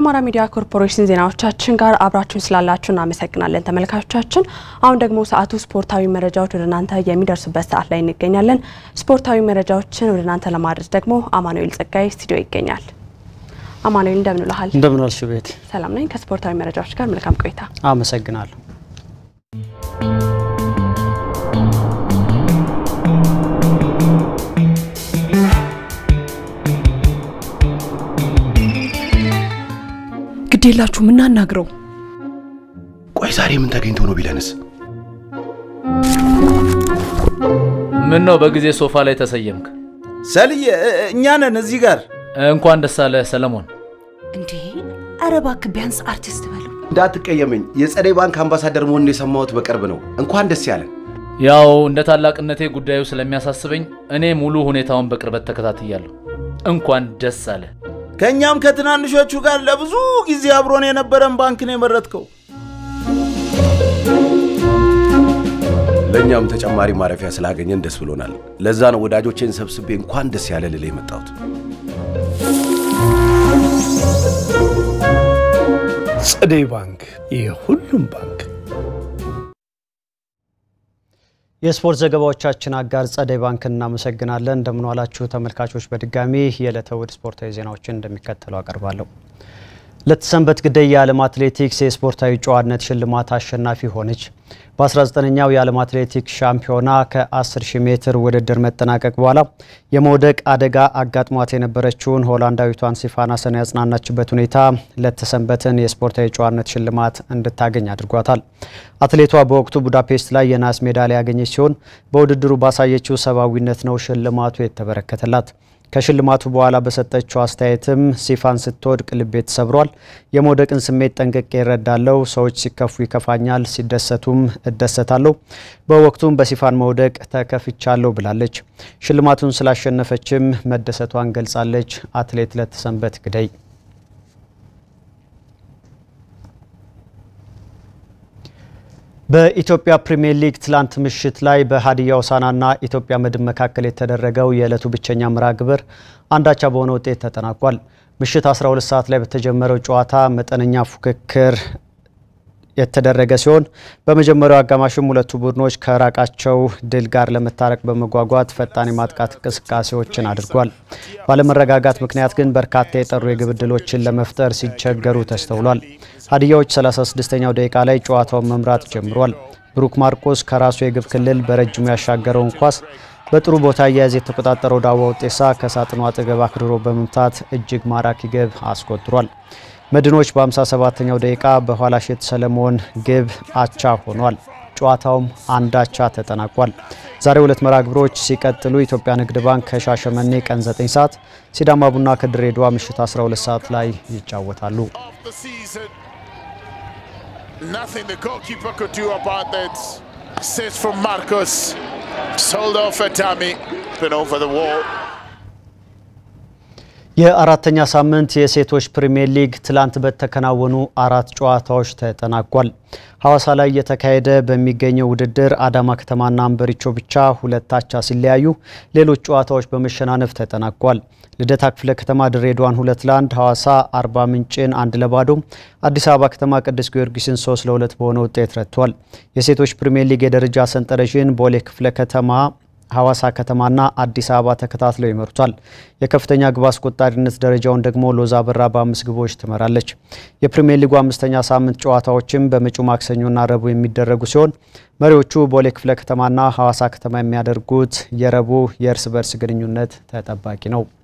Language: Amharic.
ከአማራ ሚዲያ ኮርፖሬሽን ዜናዎቻችን ጋር አብራችሁን ስላላችሁ እናመሰግናለን ተመልካቾቻችን። አሁን ደግሞ ሰዓቱ ስፖርታዊ መረጃዎች ወደ እናንተ የሚደርሱበት ሰዓት ላይ እንገኛለን። ስፖርታዊ መረጃዎችን ወደ እናንተ ለማድረስ ደግሞ አማኑኤል ጸጋይ ስቱዲዮ ይገኛል። አማኑኤል እንደምን ውለሃል? እንደምን ዋልሽ ቤት? ሰላም ነኝ። ከስፖርታዊ መረጃዎች ጋር መልካም ቆይታ። አመሰግናለሁ። ግድ የላችሁ ምናናግረው። ቆይ ዛሬ ምን ተገኝቶ ነው ቢለንስ? ምን ነው በጊዜ ሶፋ ላይ ተሰየምክ? ሰልዬ እኛ ነን እዚህ ጋር። እንኳን ደስ አለህ ሰለሞን። እንዴ ኧረ እባክህ ቢያንስ አርቲስት በለው። እንዳትቀየመኝ፣ የጸደይ ባንክ አምባሳደር መሆኑን የሰማሁት በቅርብ ነው። እንኳን ደስ ያለን። ያው እንደ ታላቅነቴ ጉዳዩ ስለሚያሳስበኝ እኔ ሙሉ ሁኔታውን በቅርበት ተከታትያለሁ። እንኳን ደስ አለ። ከእኛም ከትናንሾቹ ጋር ለብዙ ጊዜ አብሮን የነበረን ባንክ ነው የመረጥከው። ለእኛም ተጨማሪ ማረፊያ ስላገኘን ደስ ብሎናል። ለዛ ነው ወዳጆቼን ሰብስቤ እንኳን ደስ ያለ ልል የመጣሁት። ጸደይ ባንክ የሁሉም ባንክ። የስፖርት ዘገባዎቻችን አጋር ጸደይ ባንክ እናመሰግናለን። እንደምን ዋላችሁ ተመልካቾች። በድጋሚ የዕለተ እሁድ ስፖርታዊ ዜናዎችን እንደሚከተለው አቀርባለሁ። ለተሰንበት ግደይ የዓለም አትሌቲክስ የስፖርታዊ ጨዋነት ሽልማት አሸናፊ ሆነች። በ19ኛው የዓለም አትሌቲክስ ሻምፒዮና ከ10 ሺህ ሜትር ውድድር መጠናቀቅ በኋላ የመውደቅ አደጋ አጋጥሟት የነበረችውን ሆላንዳዊቷን ሲፋናሰን ያጽናናችበት ሁኔታ ለተሰንበትን የስፖርታዊ ጨዋነት ሽልማት እንድታገኝ አድርጓታል። አትሌቷ በወቅቱ ቡዳፔስት ላይ የናስ ሜዳሊያ ያገኘች ሲሆን በውድድሩ ባሳየችው ሰብአዊነት ነው ሽልማቱ የተበረከተላት። ከሽልማቱ በኋላ በሰጠችው አስተያየትም ሲፋን ስትወድቅ ልቤ ተሰብሯል። የመውደቅን ስሜት ጠንቅቄ እረዳለሁ። ሰዎች ሲከፉ ይከፋኛል፣ ሲደሰቱም እደሰታለሁ። በወቅቱም በሲፋን መውደቅ ተከፍቻለሁ ብላለች። ሽልማቱን ስላሸነፈችም መደሰቷን ገልጻለች። አትሌት ለተሰንበት ግደይ በኢትዮጵያ ፕሪሚየር ሊግ ትላንት ምሽት ላይ በሀዲያ ሆሳዕናና ኢትዮጵያ መድን መካከል የተደረገው የዕለቱ ብቸኛ መርሃ ግብር አንዳቻ በሆነ ውጤት ተጠናቋል። ምሽት 12 ሰዓት ላይ በተጀመረው ጨዋታ መጠነኛ ፉክክር የተደረገ ሲሆን በመጀመሪያው አጋማሽም ሁለቱ ቡድኖች ከራቃቸው ድል ጋር ለመታረቅ በመጓጓት ፈጣን የማጥቃት እንቅስቃሴዎችን አድርጓል። ባለመረጋጋት ምክንያት ግን በርካታ የጠሩ የግብ ዕድሎችን ለመፍጠር ሲቸገሩ ተስተውሏል። ሀዲያዎች 36ኛው ደቂቃ ላይ ጨዋታውን መምራት ጀምሯል። ብሩክ ማርቆስ ከራሱ የግብ ክልል በረጅሙ ያሻገረውን ኳስ በጥሩ ቦታ አያያዝ የተቆጣጠረው ዳዋ ውጤሳ ከሳጥኑ አጠገብ አክድሮ በመምታት እጅግ ማራኪ ግብ አስቆጥሯል። መድኖች በ57ኛው ደቂቃ በኋላሸት ሰለሞን ግብ አቻ ሆኗል። ጨዋታውም አንድ አቻ ተጠናቋል። ዛሬ ሁለት መርሃ ግብሮች ሲቀጥሉ ኢትዮጵያ ንግድ ባንክ ከሻሸመኔ ቀን 9 ሰዓት፣ ሲዳማ ቡና ከድሬዳዋ ምሽት 12 ሰዓት ላይ ይጫወታሉ። Nothing the goalkeeper could do about that. Says from Marcus. Sold off at Tammy. Been over the wall. የአራተኛ ሳምንት የሴቶች ፕሪሚየር ሊግ ትላንት በተከናወኑ አራት ጨዋታዎች ተጠናቋል። ሐዋሳ ላይ እየተካሄደ በሚገኘው ውድድር አዳማ ከተማና አንበሪቾ ብቻ ሁለት አቻ ሲለያዩ ሌሎች ጨዋታዎች በመሸናነፍ ተጠናቋል። ልደታ ክፍለ ከተማ ድሬዳዋን ሁለት ለአንድ፣ ሐዋሳ አርባ ምንጭን አንድ ለባዶ፣ አዲስ አበባ ከተማ ቅዱስ ጊዮርጊስን ሶስት ለሁለት በሆነ ውጤት ረትቷል። የሴቶች ፕሪሚየር ሊግ የደረጃ ሰንጠረዥን ቦሌ ክፍለ ከተማ ሐዋሳ ከተማና አዲስ አበባ ተከታትለው ይመሩታል። የከፍተኛ ግብ አስቆጣሪነት ደረጃውን ደግሞ ሎዛ በራ በአምስት ግቦች ትመራለች። የፕሪሚየር ሊጉ አምስተኛ ሳምንት ጨዋታዎችም በመጪው ማክሰኞና ረቡዕ የሚደረጉ ሲሆን መሪዎቹ ቦሌ ክፍለ ከተማና ሐዋሳ ከተማ የሚያደርጉት የረቡዕ የእርስ በርስ ግንኙነት ተጠባቂ ነው።